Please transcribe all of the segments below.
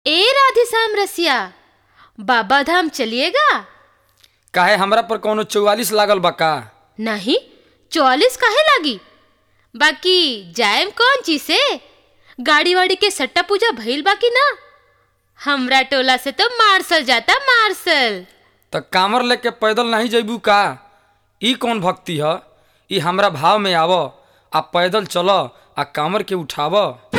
ए राधेश्याम रसिया बाबा धाम चलिएगा काहे हमरा पर कौनो चौवालीस लागल बा का नहीं चौवालीस काहे लागी बाकी जाएम कौन चीज से गाड़ी वाड़ी के सट्टा पूजा भइल बाकी ना हमरा टोला से तो मार्शल जाता मार्शल त कामर लेके पैदल नहीं जइबू का ई कौन भक्ति ह ई हमरा भाव में आव आ पैदल चल आ कामर के उठाव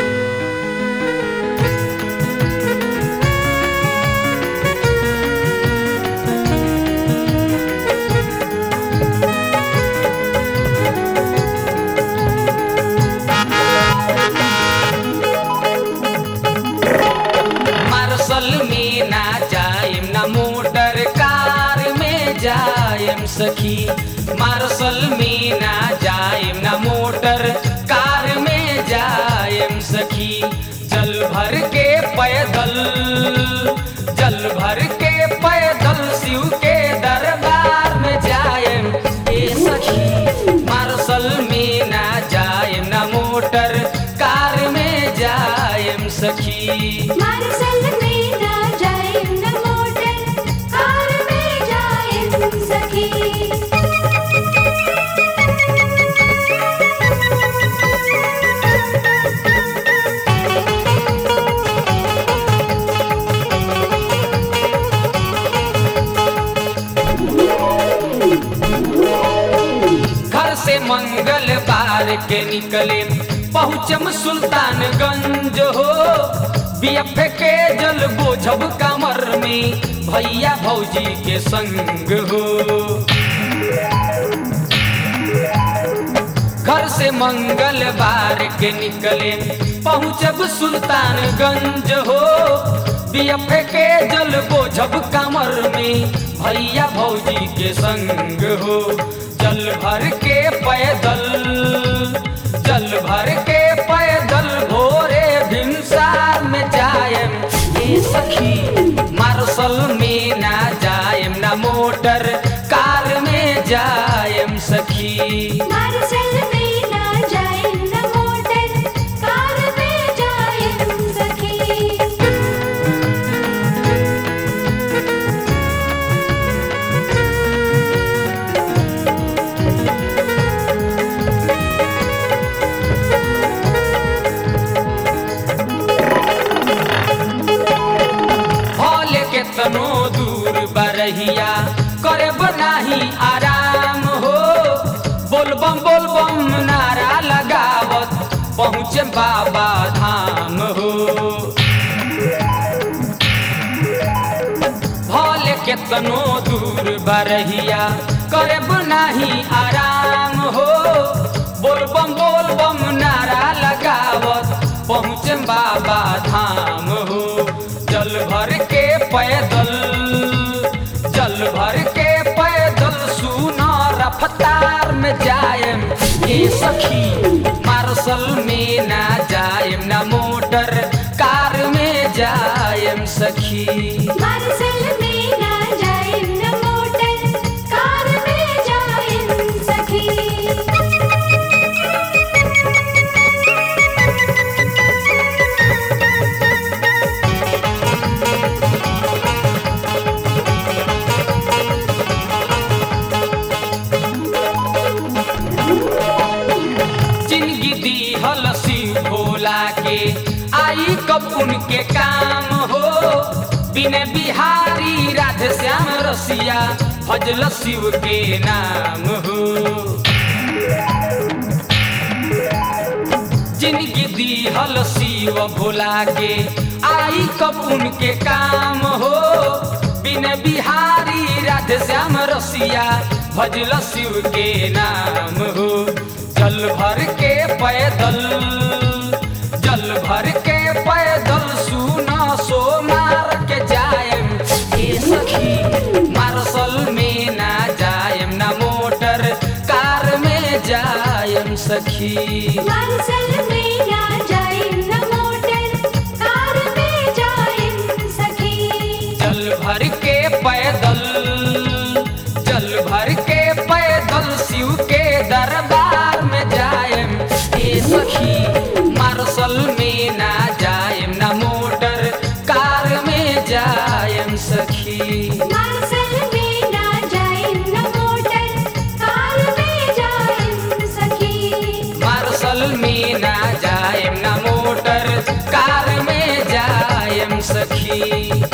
मार्शल में ना जाएम ना मोटर कार में जाएम सखी मार्शल में ना जाएम ना मोटर कार में जाएम सखी जल भर के पैदल जल भर के पैदल शिव के दरबार में जाएम ए सखी मार्शल में ना जाएम ना मोटर कार में जाएम सखी मार्शल में ना जाएम न मोटर कार में जाएम सखी घर से मंगलवार के निकले पहुँचम सुल्तानगंज हो बीएफ के जल बोझब कमर में भैया भौजी के संग हो घर से मंगलवार के निकले पहुँचब सुल्तानगंज हो बीएफ के जल बोझब कमर में भैया भौजी के संग हो जल भर के पैदल जल भर के पैदल भोरे भिनसार में जायम ए सखी मार्शल में ना जायम ना मोटर कार में जायम सखी मार्शल में ना जाएम न मोटर कार में जाएम सखी हॉल के तनो दूर बरहिया करे बनाही आराम हो बोलबम बोलबम नारा लगावत पहुँचे बाबा धाम हो हॉल के तनो दूर बरहिया करे बनाही आराम हो बोलबम बोलबम नारा लगावत पहुँचे बाबा धाम हो जल भर के पैदल जल भर के पैदल सुना रफ्तार में जायम ए सखी मार्शल में ना जायम ना मोटर कार में जायम सखी मार्शल में ना जाएम न मोटर कार में जाएम सखी जिंदगी दी हल शिव भोला के आई कब उनके काम हो बिने बिहारी राधे श्याम रसिया भजल शिव के नाम हो जिंदगी दी हल शिव भोला के आई कब उनके काम हो बिन बिहारी राधे श्याम रसिया भजल शिव के नाम हो जल भर के पैदल जल भर के पैदल सुना सो मार के जायम ए सखी मार्शल में ना जायम ना मोटर कार में जायम सखी मार्शल में ना जाएम न मोटर कार में जाएम सखी जल भर के पैदल जल भर के पैदल शिव के दरबार में जायम ए सखी मार्शल में ना जायम ना मोटर कार सखी